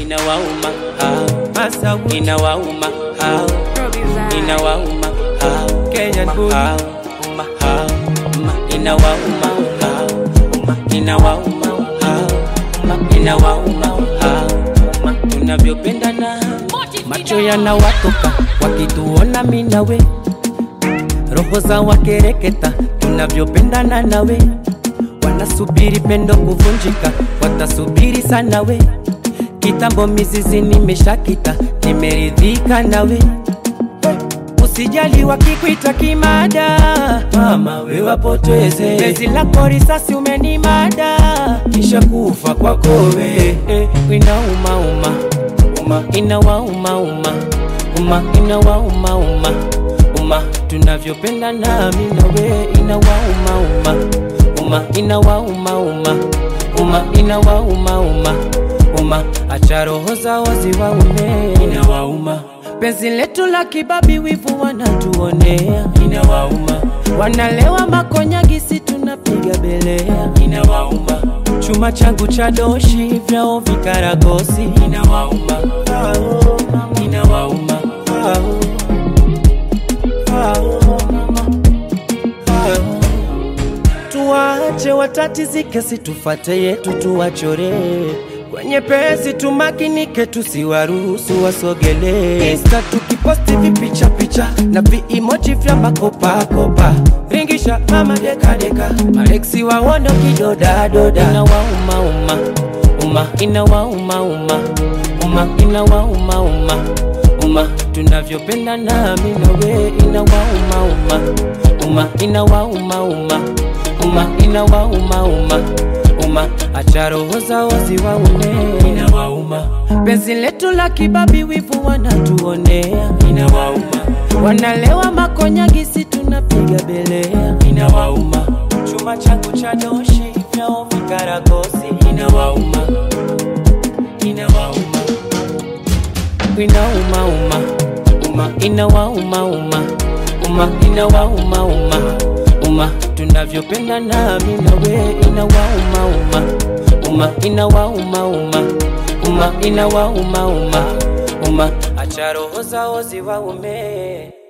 inawauma hao Masawi, inawauma hao inawauma hao Kenyan bully. hao hao inawauma hao inawauma hao inawauma hao tunavyopendana macho yanawatoka wakituona mimi nawe roho za wakereketa tunavyopendana nawe wanasubiri pendo kuvunjika watasubiri sana we kitambo mizizi nimeshakita nimeridhika nawe usijali wakikuita kimada mama we wapoteze bezi lako risasi umenimada kisha kufa kwako we eh, inaumauma uma inawaumauma uma inawaumauma uma tunavyopenda nami nawe inawaumauma uma inawaumauma uma inawaumauma uma acha roho zao ziwaume inawauma penzi letu la kibabi wivu wanatuonea inawauma wanalewa makonyagisi tunapiga belea inawauma chuma changu cha doshi vyao vikaragosi inawauma inawauma tuwache watatizike, situfate yetu tuwachore kwenye pesi, tumakinike, tusiwaruhusu wasogelee. Insta tukiposti vipicha picha na viimoji vya makopakopa, ringisha mama dekadeka, mareksi waono kidodadoda, inawaumauma uma inawaumauma uma inawaumauma uma tunavyopenda nami nawe inawaumauma uma inawaumauma uma inawaumauma uma acha roho zao ziwaume inawauma penzi letu la kibabi wivu wanatuonea inawauma wanalewa makonyagisi tunapiga belea inawauma chuma changu cha doshi vyao vikaragosi inawauma inawauma inaumauma uma inawaumauma uma inawaumauma uma tunavyopenda nami nawe inawaumauma uma inawaumauma uma inawaumauma uma acha roho zao ziwaume